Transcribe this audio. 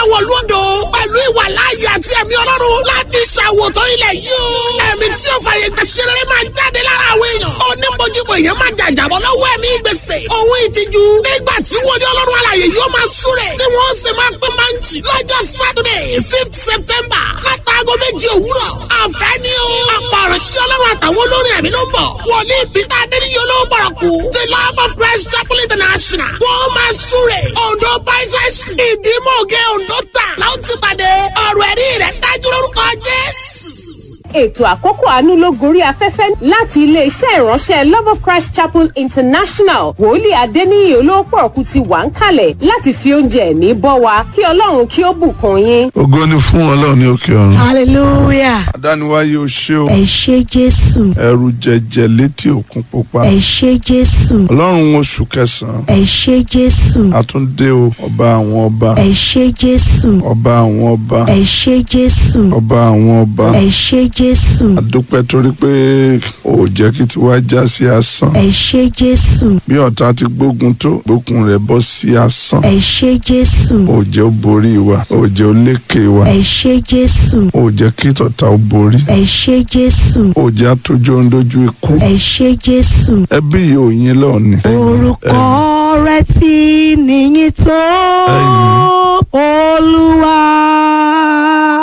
wọ̀lú odò pẹ̀lú ìwà láàyè àti ẹ̀mí ọlọ́run láti ṣàwòtán ilẹ̀ yìí o. ẹ̀mí tí ó fàyè gbà ṣeré máa jáde lára àwọn èèyàn. onímọ̀júmọ̀ èèyàn máa jàjàbọ̀ lọ́wọ́ ẹ̀mí gbèsè. òun ìtìjú nígbà tí wọ́n ní ọlọ́run alàyè yóò máa súrẹ̀. tí wọ́n sì máa pín máǹtì lọ́jọ́ Saturday fifth September látàgọ́ méjì òwúrọ̀. àfẹ́ ni o. ọ̀pọ̀ ọ̀rọ̀ sí ọlọ́run àtàwọn olórin ẹ̀mí ló ń bọ̀. wòlíì Peter adéníyó ló ń bọ̀rọ̀ kú. the love of Christ chapel international. wọ́n máa súrẹ̀. Ondo Pisces ìdímọ̀gẹ́ Ondo tà. láwọn ti pàdé ọ̀rọ̀ ẹ̀rí rẹ̀ dájú lórúkọ Jésù ètò àkókò àánú ló gorí afẹ́fẹ́ láti iléeṣẹ́ ìránṣẹ́ love of christ chapel international wòlíì adéníyì olóòpọ̀ ọ̀kú ti wà ń kalẹ̀ láti fi oúnjẹ ẹ̀mí bọ́ wa kí ọlọ́run kí ó bùkún yín. ògo ni fún ọlọ́run ní òkè ọ̀run. hallelujah adániwáyé o ṣé o ẹ ṣé jésù ẹrù jẹjẹ létí òkun pupa ẹ ṣé jésù ọlọ́run oṣù kẹsàn-án ẹ ṣé jésù àtúndé o ọba àwọn ọba ẹ ṣé jésù ọba àwọn ọba ẹ ṣé jésù ọba àwọn ọba ẹ ṣé jésù àdúpẹ́ torí pé o ò jẹ́ kí tiwa já sí asán ẹ ṣé jésù bí ọ̀tá ti gbógun tó gbókun rẹ̀ bọ́ sí asán ẹ ṣé jésù o ò jẹ́ ó borí wa o ò jẹ́ ó lékè wa ẹ ṣé jésù o ò jẹ́ kí tọ̀tá ó borí ẹ ṣé jésù o ò jẹ́ àtúnjọ́ ń dojú ikú ẹ ṣé jésù ẹbí yìí ò yín lọ́ọ̀ni. orúkọ rẹ tí níyìn tó Ẹ̀yin. olúwa